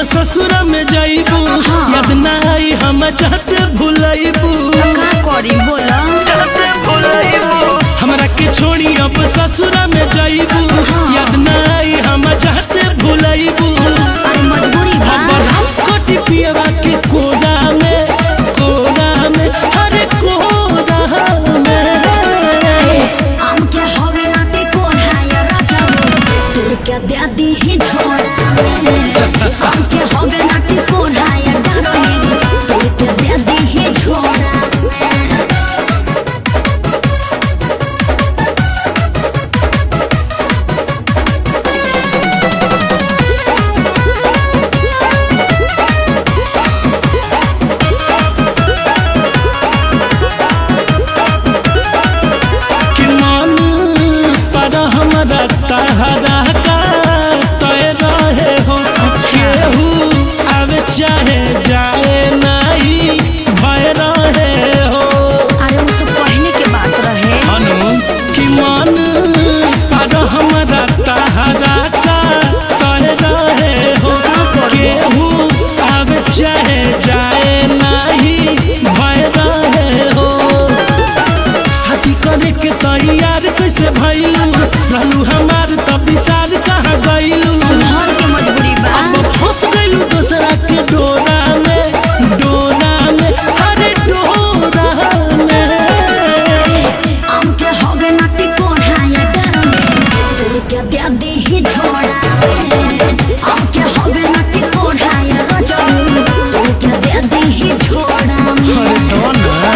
ससुरा में जाइबू हाँ। याद ना आई हम चाहत भुलाइबू तो का करी बोला हमरा के छोड़ी अब ससुरा में जाइबू हाँ। याद ना आई हम चाहत भुलाइबू अरे मजबूरी बा अब हम कोटी पियवा के कोना में कोना में अरे कोना में आम के हवे नाटे कोढ़ाया राजा तू क्या दे दी ही झोरा में आम के हवे नाटे कोढ़ाया डारोली तू क्या दे दी ही झोरा में कि मन पर हमरा तहरा का तय रहे हो अच्छा। केहू आवे चाहे जाए नहीं भय रहे हो अरे उससे पहले के बात रहे अनु कि मन पर हमरा तहरा का तय रहे हो तो का करबो? केहू आवे चाहे जाए नहीं भय रहे हो शादी करे के तैयार कैसे भइलू रहलू हमार तब विशाल कहाँ गइलू घर के मजबूरी बा अब फंस गइलू दूसरा के डोरा में डोरा में अरे डोरा में आम के हवे नाटे कोढ़ाया डारोली तू क्या दे दी ही झोरा में आम के हवे नाटे कोढ़ाया राजा तू क्या दे दी ही झोरा अरे में डोना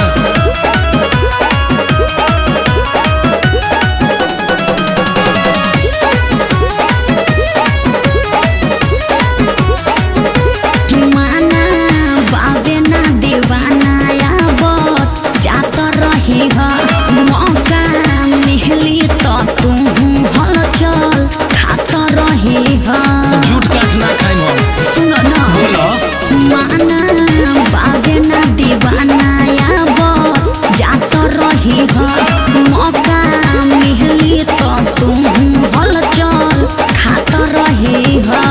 माना बाबे ना दीवाना याबत जात रही ह मौका मिहली तो तू हल चल खात रही ह झूठ काट ना खाइम हम सुन न बोलो। माना बाबे ना दीवाना याबत जात रही ह मौका मिहली तो तू हल चल खात रही ह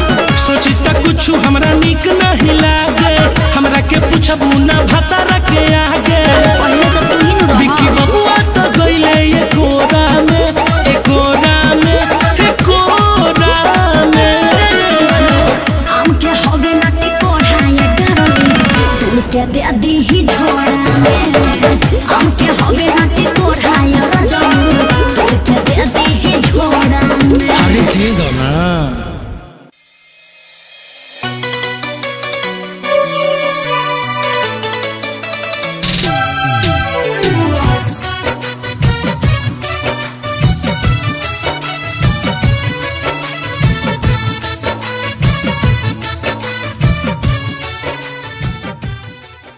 सोची त कुछ हमरा निक नहीं लागे हमरा के पूछबू ना भतारा के